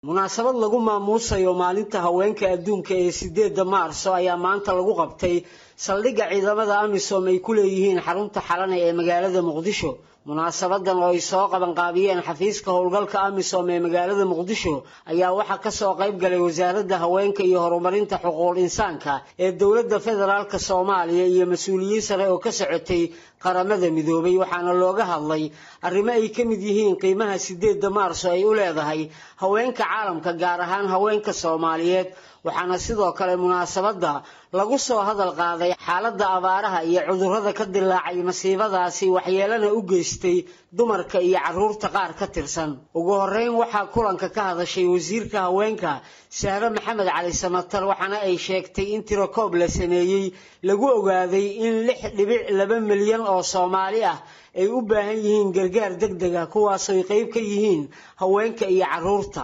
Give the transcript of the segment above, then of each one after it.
munaasabad lagu maamuusayo maalinta haweenka adduunka ee sideedda maarso ayaa maanta lagu qabtay saldhigga ciidamada amisom ay ku leeyihiin xarunta xalane ee magaalada muqdisho munaasabadan oo ay soo qabanqaabiyeen xafiiska howlgalka amisom ee magaalada muqdisho ayaa waxaa kasoo qayb galay wasaaradda haweenka iyo horumarinta xuquuqul insaanka ee dowladda federaalk soomaaliya iyo mas-uuliyiin sare oo ka socotay qaramada midoobay waxaana looga hadlay arrimo ay ka mid yihiin qiimaha sideedda maarso ay u leedahay haweenka caalamka gaar ahaan haweenka soomaaliyeed waxaana sidoo kale munaasabadda lagu soo hadal qaaday xaaladda abaaraha iyo cudurrada ka dilaacay masiibadaasi waxyeelana u geystay dumarka iyo carruurta qaar ka tirsan ugu horreyn waxaa kulanka ka hadashay wasiirka haweenka sahre maxamed cali samatar waxaana ay sheegtay in tirakoob la sameeyey lagu ogaaday in lix dhibic laba milyan oo soomaali ah ay u baahan yihiin gargaar deg deg ah kuwaasooy qayb ka yihiin haweenka iyo carruurta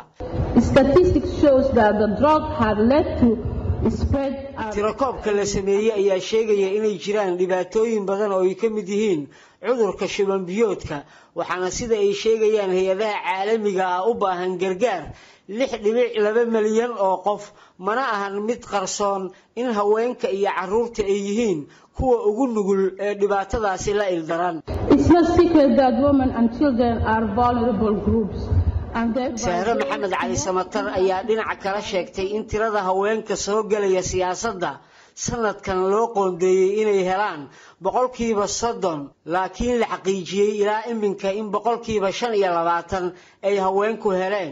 tirakoobka la sameeyey ayaa sheegaya inay jiraan dhibaatooyin badan oo ay ka mid yihiin cudurka shuban biyoodka waxaana sida ay sheegayaan hay-adaha caalamiga ah u baahan gargaar lix dhibic laba milyan oo qof mana ahan mid qarsoon in haweenka iyo carruurta ay yihiin kuwa ugu nugul ee dhibaatadaasi la ildaran sahre maxamed cali samatar ayaa dhinaca kala sheegtay in tirada haweenka soo gelaya siyaasadda sanadkan loo qoondeeyey inay helaan boqolkiiba soddon laakiin la xaqiijiyey ilaa iminka in boqolkiiba shan iyo labaatan ay haweenku heleen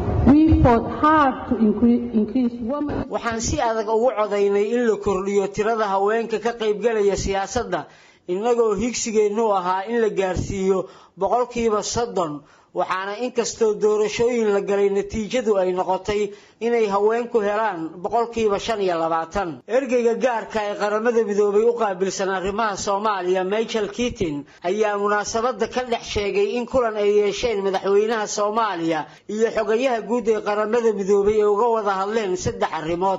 waxaan si adag ugu codaynay in la kordhiyo tirada haweenka ka qaybgalaya siyaasadda innagoo higsigeennu ahaa in la gaarsiiyo boqolkiiba soddon waxaana inkastoo doorashooyin la galay natiijadu ay noqotay inay haweenku helaan boqolkiiba shan iyo labaatan ergeyga gaarka ee qaramada midoobay u qaabilsan arrimaha soomaaliya michael kitin ayaa munaasabadda ka dhex sheegay in kulan ay yeesheen madaxweynaha soomaaliya iyo xogayaha guud ee qaramada midoobay ee uga wada hadleen saddex arrimood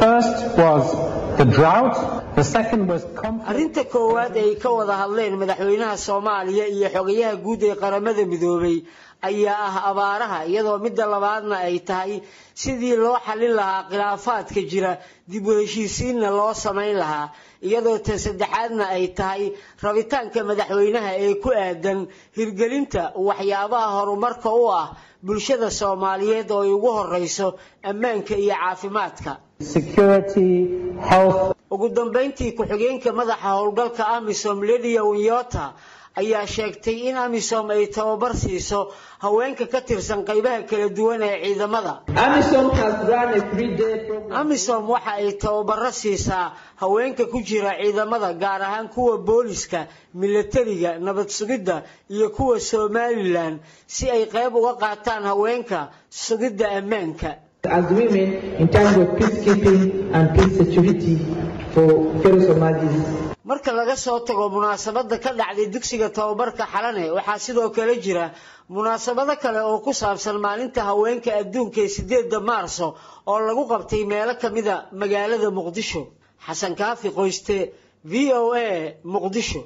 arrinta koowaad ay ka wada hadleen madaxweynaha soomaaliya iyo xogayaha guud ee qaramada midoobay ayaa ah abaaraha iyadoo midda labaadna ay tahay sidii loo xallin lahaa khilaafaadka jira dib u heshiisiinna loo samayn lahaa iyadoo tan saddexaadna ay tahay rabitaanka madaxweynaha ee ku aadan hirgelinta waxyaabaha horumarka u ah bulshada soomaaliyeed oo ay ugu horreyso ammaanka iyo caafimaadka ugu dambayntii ku-xigeenka madaxa howlgalka amisom lidia winyota ayaa sheegtay in amisom ay tababar siiso haweenka ka tirsan qaybaha kala duwan ee ciidamada amisom waxa ay tababaro siisaa haweenka ku jira ciidamada gaar ahaan kuwa booliska milatariga nabad sugidda iyo kuwa somalilan si ay qayb uga qaataan haweenka sugidda ammaanka as women in terms of peacekeeping and peace security for fellow Somalis. marka laga soo tago munaasabada ka dhacday dugsiga tababarka xalane waxaa sidoo kale jira munaasabado kale oo ku saabsan maalinta haweenka adduunka ee sideedda maarso oo lagu qabtay meelo kamida magaalada muqdisho xasan kaafi qoyste v o a muqdisho